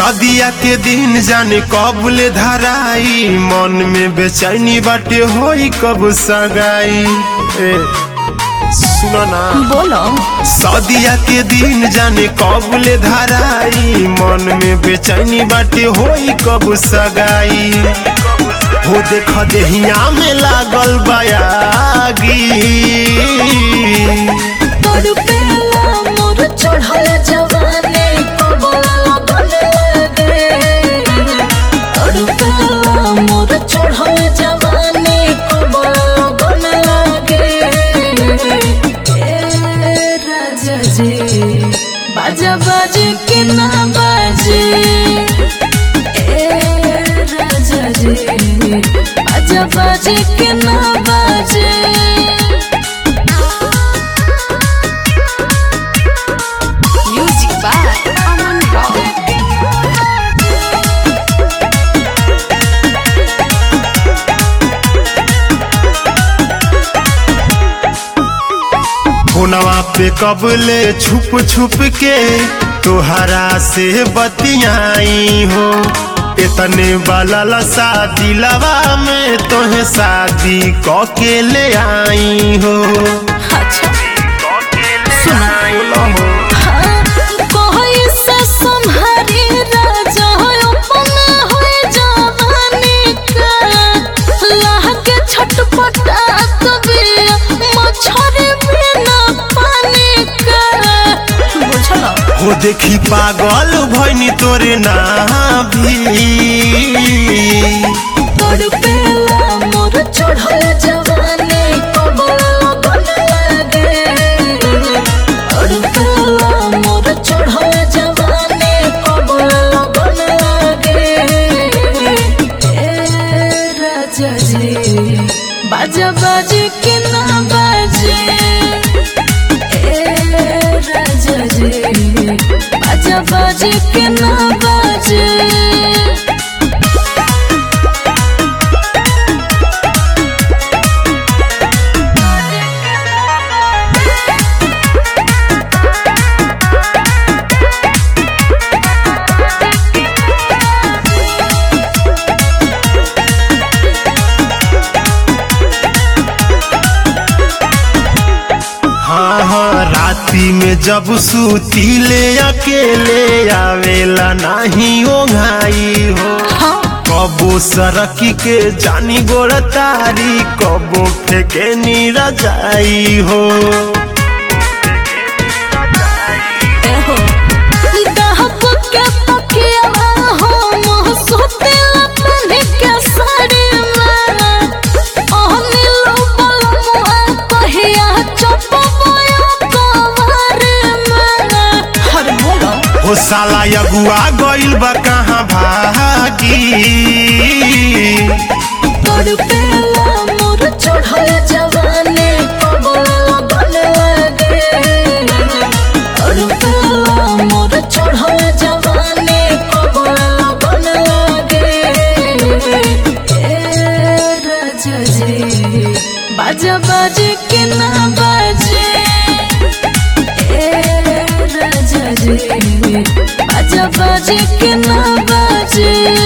सदिया के दिन जाने कब ले धराई मन में बेचैनी बाटे होई कब सगाई ए, सुनो ना बोलो सदिया के दिन जाने कब ले धराई मन में बेचैनी बाटे होई कब सगाई हो देख देहिया में लागल बयागी तोर पेला मोर चढ़ल जवानी कबला लगन लगे तोर पेला मोर चढ़ल जवानी कबला लगन लगे ए राजा जी बाजा बाजे के ना बाजे ए राजा जी बाजा बाजे के ना बाजे Music by Aman Rock. फोनवा पे कबले छुप छुप के तोहरा से बतियाई हो इतने वाला शादी लवा में तोहे शादी क के ले आई हो अच्छा बोलो हो। कोई से संहारी राजा अपन होए जवानी का लागे छटपटा कभी मछरी बिना पानी का बुझल हो देखी पागल भैनी तोरे ना भी तोड़ पेला मोर चढ़ल जवानी कबला लगन लगे तोड़ पेला मोर चढ़ल जवानी कबला लगन लगे ए राजा जी बाजा बाजे के ना बाजे ए राजा जी बाजा बाजे के ना बाजे हाँ हाँ राती में जब सूतीले अकेले आवेला नहीं ओघाई हो कबो सरकी के जानी गोड़ तारी कबो फेके नीरा जाई हो एहो दहक के तकिया हो मोह सुतेला पहने के साड़ी में ओहनी लो बलमुआ कहिया चपबोया कवर में हर बोलो हो साला अगुआ गइल बा कहाँ भागी तोड़ पेला मोर चढ़ल जवानी कबला लगन लगे तोड़ पेला मोर चढ़ल जवानी कबला लगन लगे ए राजा जी बाजा बाजे के ना बाजे ए राजा जी बाजा बाजे के ना बाजे